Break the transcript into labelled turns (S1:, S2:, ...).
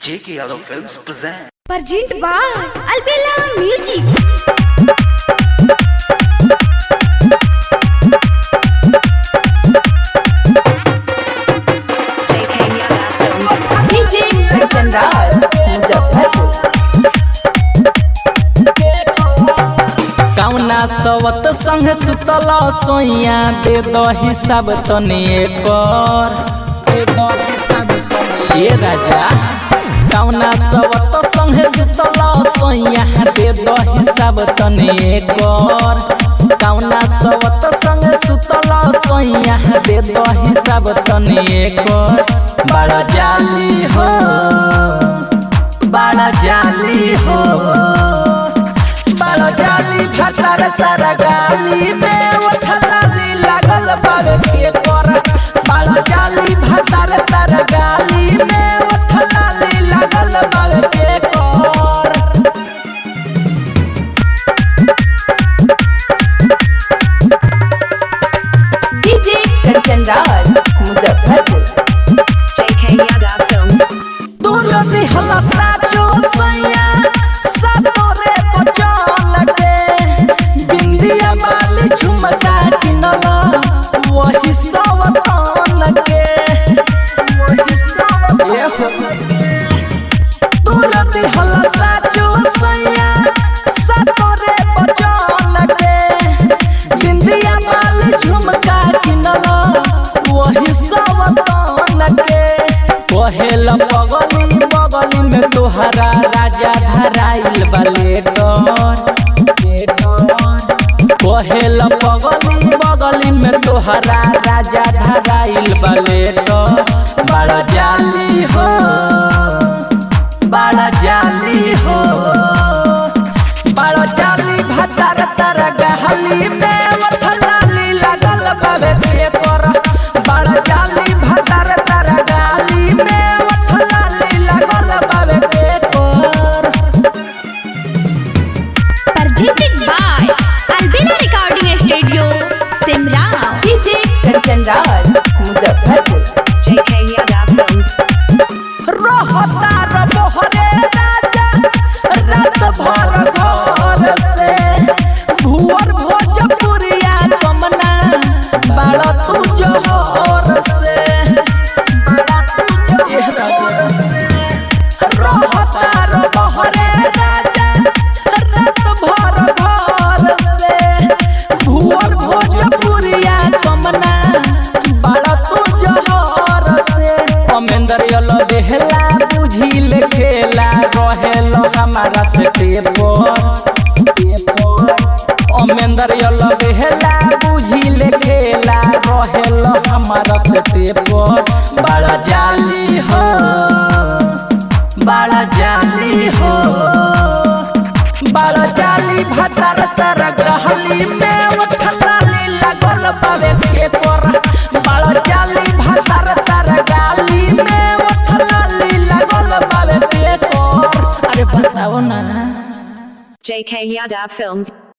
S1: J.K. Yadav Films present.
S2: Present by Albella Music.
S3: DJ Kanchan Raj, Muzaffarpur.
S4: कौना सवत संग सुतल सोइया दे दो हिसाब तने कर दे दो हिसाब तने ये राजा कौना सवत संग सुतल सोइया दे दो हिसाब तने कर कौना सवत संग सुतल सोइया दे दो हिसाब तने कर बड़ा जाली हो बड़ा जाली हो बड़ा जाली भतर तर गाली में उठलाली लागल बावे के कर बड़ा जाली भतर तर गाली में उठलाली लागल बावे के कर
S3: DJ Kanchan Raj, Muzaffarpur.
S4: दूर दिहला साचो सैया सातो रे बचन के बिंदिया माली झुमका किनला वही सवतन के वही सवतन के दूर दिहला साचो सैया सातो रे बचन के बिंदिया माली झुमका किनला वही सवतन के कहेल बगली बगली में तोहरा राजा धराइल बलेटर कहेल बगली बगली में तोहरा राजा धराइल बलेटर बड़ा जाली हो बड़ा जाली हो बड़ा जाली भतर तर गहली में वठलाली लगल बाबे के कर बड़ा जाली भतर तर गहली में वठलाली लगल बाबे के कर
S2: Presented by Albella Recording Studio, Simra.
S3: DJ Kanchan Raj, Muzaffarpur.
S4: रहता र मोहरे राजा रात भर घर से भुअर भोजपुरिया कमना बड़ा तू जोहर से बड़ा तू जोहर से रहता र मोहरे राजा रात भर घर से भुअर भोजपुरिया कमना बड़ा तू जोहर से अमेंदर यल देहला बुझी ले खेला रहेलो हमारा से टेपर अमेंदर यल देहला बुझी ले खेला रहेलो हमारा से टेपर बड़ा जाली हो बड़ा जाली हो बड़ा जाली भतर तर ग्रहली में उठलाली लगल बावे के कर बड़ा जाली भतर तर गाली में उठलाली लगल बावे के कर अरे बताओ ना
S5: JK Yadav Films